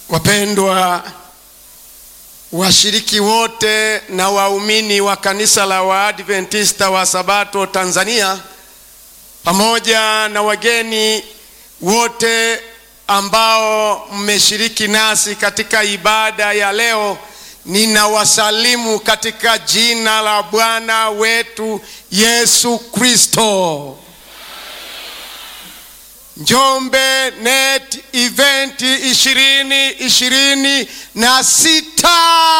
Wapendwa washiriki wote na waumini wa kanisa la Waadventista wa Sabato Tanzania, pamoja na wageni wote ambao mmeshiriki nasi katika ibada ya leo, ninawasalimu katika jina la Bwana wetu Yesu Kristo. Njombe Net Event ishirini ishirini na sita.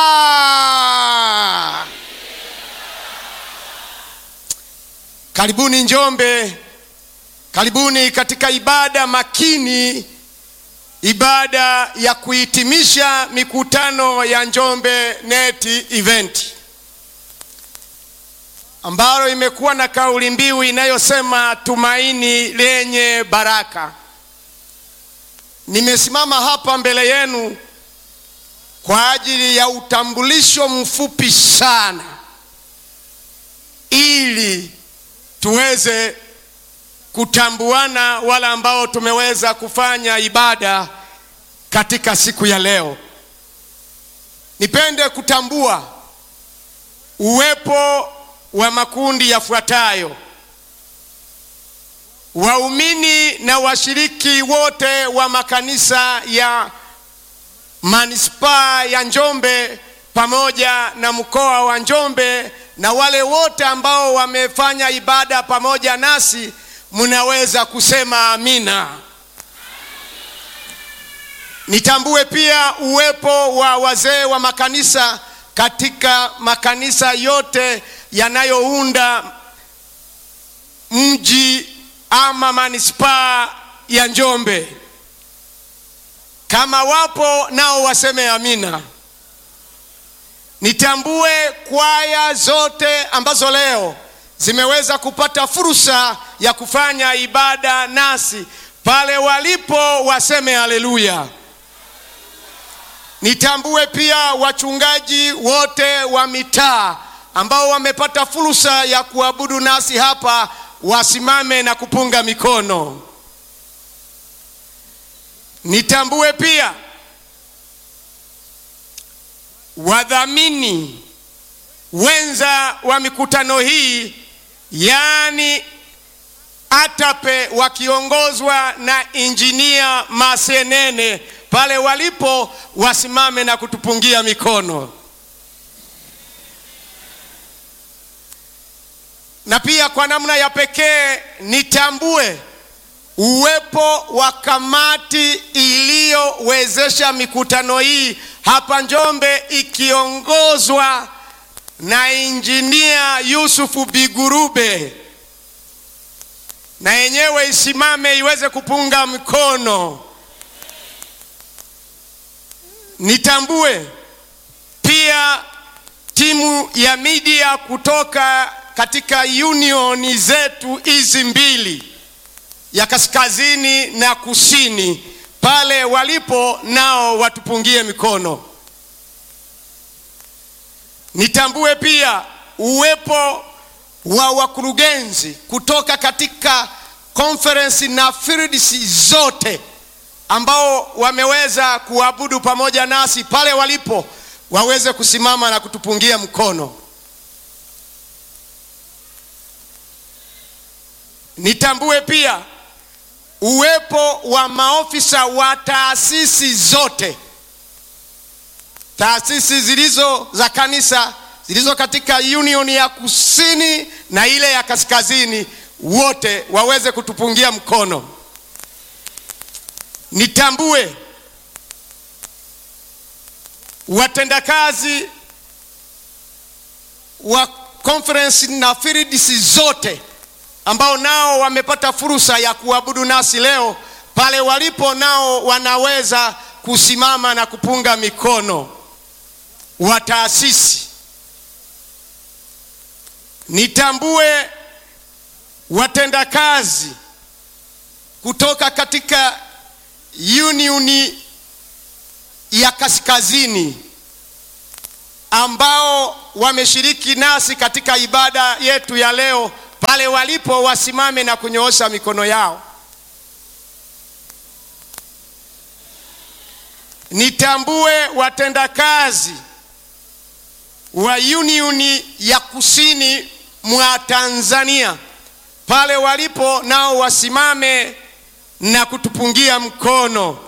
Karibuni Njombe, karibuni katika ibada makini, ibada ya kuhitimisha mikutano ya Njombe Net Event ambalo imekuwa na kauli mbiu inayosema tumaini lenye baraka. Nimesimama hapa mbele yenu kwa ajili ya utambulisho mfupi sana, ili tuweze kutambuana wale ambao tumeweza kufanya ibada katika siku ya leo. Nipende kutambua uwepo wa makundi yafuatayo: waumini na washiriki wote wa makanisa ya manispaa ya Njombe pamoja na mkoa wa Njombe na wale wote ambao wamefanya ibada pamoja nasi, mnaweza kusema amina. Nitambue pia uwepo wa wazee wa makanisa katika makanisa yote yanayounda mji ama manispaa ya Njombe. Kama wapo nao waseme amina. Nitambue kwaya zote ambazo leo zimeweza kupata fursa ya kufanya ibada nasi, pale walipo waseme haleluya. Nitambue pia wachungaji wote wa mitaa ambao wamepata fursa ya kuabudu nasi hapa, wasimame na kupunga mikono. Nitambue pia wadhamini wenza wa mikutano hii, yaani ATAPE wakiongozwa na injinia Masenene, pale walipo wasimame na kutupungia mikono. na pia kwa namna ya pekee nitambue uwepo wa kamati iliyowezesha mikutano hii hapa Njombe ikiongozwa na injinia Yusufu Bigurube, na yenyewe isimame iweze kupunga mkono. Nitambue pia timu ya media kutoka katika unioni zetu hizi mbili ya kaskazini na kusini, pale walipo nao watupungie mikono. Nitambue pia uwepo wa wakurugenzi kutoka katika conference na fields zote ambao wameweza kuabudu pamoja nasi, pale walipo waweze kusimama na kutupungia mkono. Nitambue pia uwepo wa maofisa wa taasisi zote, taasisi zilizo za kanisa zilizo katika union ya kusini na ile ya kaskazini, wote waweze kutupungia mkono. Nitambue watendakazi wa conference na fields zote ambao nao wamepata fursa ya kuabudu nasi leo, pale walipo nao wanaweza kusimama na kupunga mikono. Wa taasisi nitambue watendakazi kutoka katika unioni ya kaskazini ambao wameshiriki nasi katika ibada yetu ya leo pale walipo wasimame na kunyoosha mikono yao. nitambue watendakazi wa Union ya Kusini mwa Tanzania pale walipo, nao wasimame na kutupungia mkono.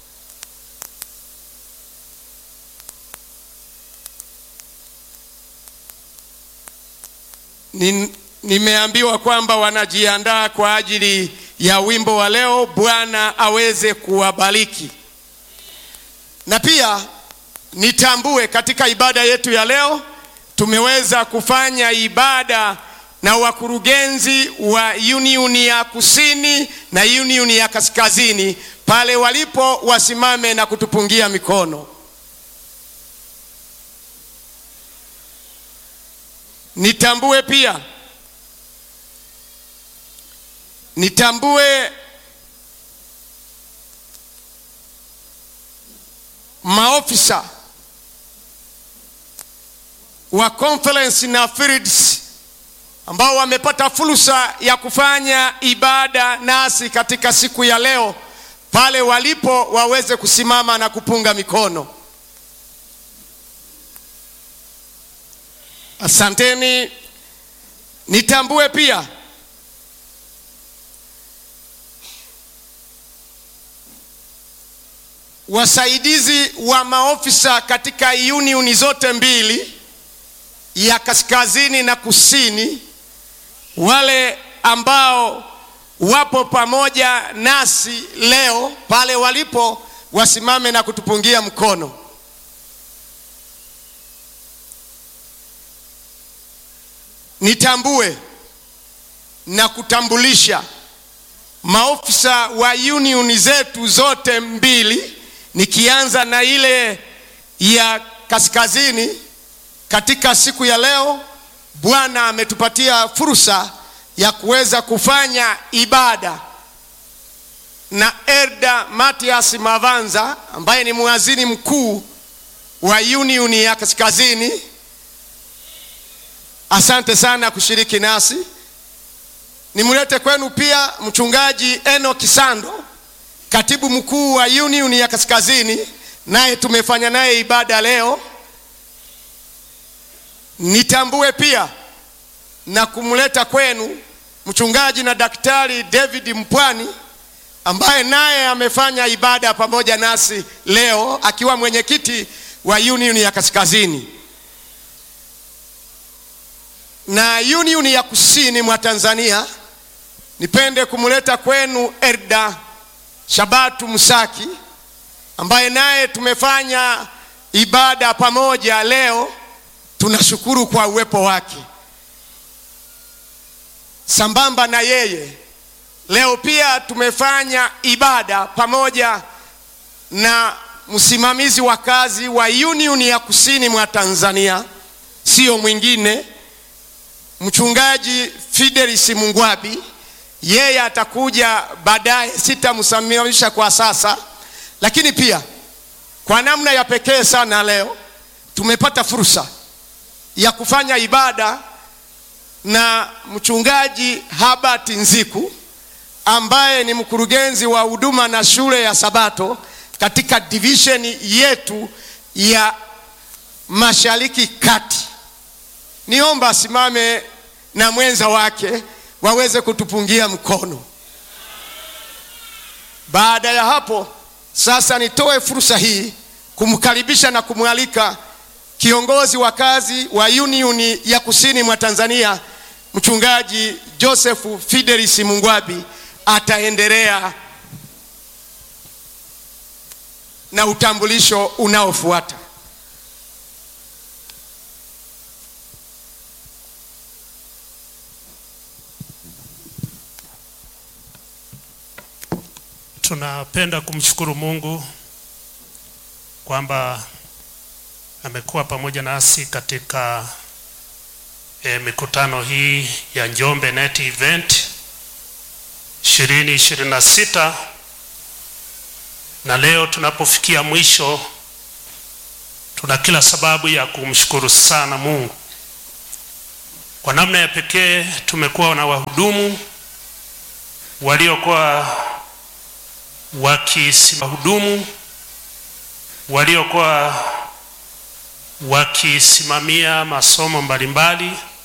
Ni, nimeambiwa kwamba wanajiandaa kwa ajili ya wimbo wa leo. Bwana aweze kuwabariki. Na pia nitambue katika ibada yetu ya leo tumeweza kufanya ibada na wakurugenzi wa Union ya Kusini na Union ya Kaskazini pale walipo, wasimame na kutupungia mikono. Nitambue pia nitambue maofisa wa conference na fields ambao wamepata fursa ya kufanya ibada nasi katika siku ya leo, pale walipo waweze kusimama na kupunga mikono. Asanteni. Nitambue pia wasaidizi wa maofisa katika unioni zote mbili ya kaskazini na kusini, wale ambao wapo pamoja nasi leo pale walipo, wasimame na kutupungia mkono. Nitambue na kutambulisha maofisa wa unioni zetu zote mbili, nikianza na ile ya kaskazini. Katika siku ya leo, Bwana ametupatia fursa ya kuweza kufanya ibada na Elda Matias Mavanza ambaye ni mwazini mkuu wa union ya kaskazini. Asante sana kushiriki nasi. Nimlete kwenu pia mchungaji Eno Kisando, katibu mkuu wa union ya kaskazini, naye tumefanya naye ibada leo. Nitambue pia na kumleta kwenu mchungaji na daktari David Mpwani ambaye naye amefanya ibada pamoja nasi leo akiwa mwenyekiti wa union ya kaskazini na union ya kusini mwa Tanzania. Nipende kumleta kwenu Elda Shabatu Musaki ambaye naye tumefanya ibada pamoja leo. Tunashukuru kwa uwepo wake. Sambamba na yeye leo pia tumefanya ibada pamoja na msimamizi wa kazi wa union ya kusini mwa Tanzania, sio mwingine mchungaji Fidelis Mungwabi. Yeye atakuja baadaye, sitamsimamisha kwa sasa, lakini pia kwa namna ya pekee sana leo tumepata fursa ya kufanya ibada na mchungaji Habart Nziku ambaye ni mkurugenzi wa huduma na shule ya Sabato katika divisheni yetu ya Mashariki Kati. Niomba asimame na mwenza wake waweze kutupungia mkono. Baada ya hapo sasa, nitoe fursa hii kumkaribisha na kumwalika kiongozi wa kazi wa union ya kusini mwa Tanzania, mchungaji Joseph Fidelis Mungwabi ataendelea na utambulisho unaofuata. Tunapenda kumshukuru Mungu kwamba amekuwa pamoja nasi katika e, mikutano hii ya Njombe Net Event 2026 na leo tunapofikia mwisho, tuna kila sababu ya kumshukuru sana Mungu. Kwa namna ya pekee tumekuwa na wahudumu waliokuwa wakihudumu waliokuwa wakisimamia masomo mbalimbali